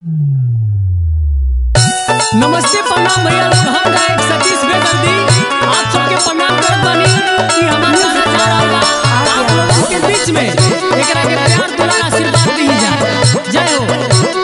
नमस्ते प्रणाम भैया लोग हम गायक सतीश बेदर्दी आप सबके प्रणाम करत बानी कि हमार गाना जा रहल बा आप लोगन के बीच में एकरा के प्यार दुलार आशीर्वाद दी जा जय हो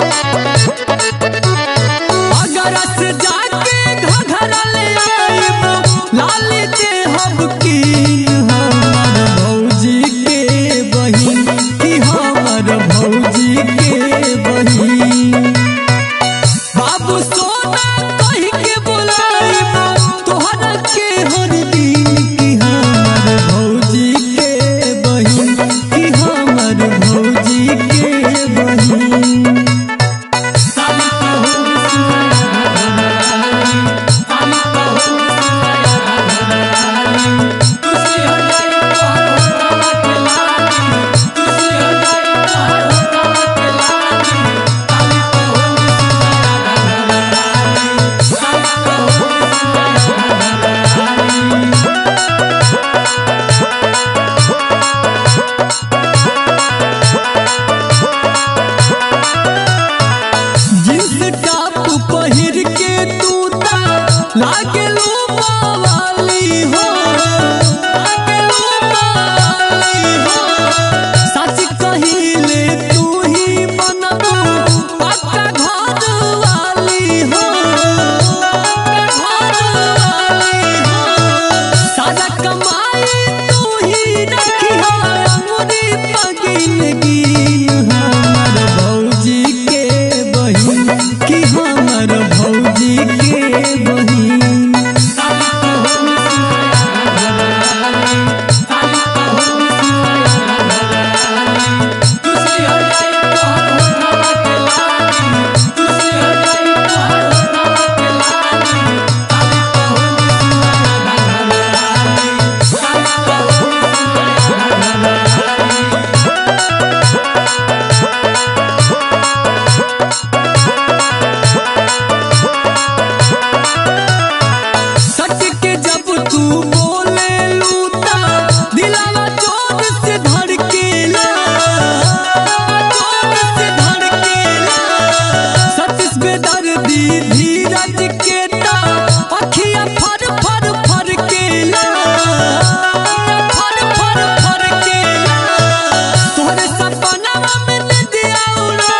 अगर से जाके घघरा ले आइब लाल के हब की हमर भौजी के बहिन की हमर भौजी के बहिन बाबू सोना कह के बुलाइब तोहरा के हर दिन की हमर भौजी के बहिन की हमर भौजी के बहिन जींस टॉप पहिर के तू ता लागे लो वाली हो लागे लो वाली हो सच कहिले तू ही बनबू पक्का घर वाली हो पक्का घर वाली हो सारा कमाई तू ही रखी हो अंगुरी पगिन गिन हमर भौजी के बहिन की हमर भौजी के बहिन सच के जब तू बोले लूटा दिलावा जोर से धड़केला जोर से धड़केला सतीश बेदर्दी धीरज के ता अखिया फर फर फर केला फर फर फर केला तोहरे सपना में नदिया उड़ा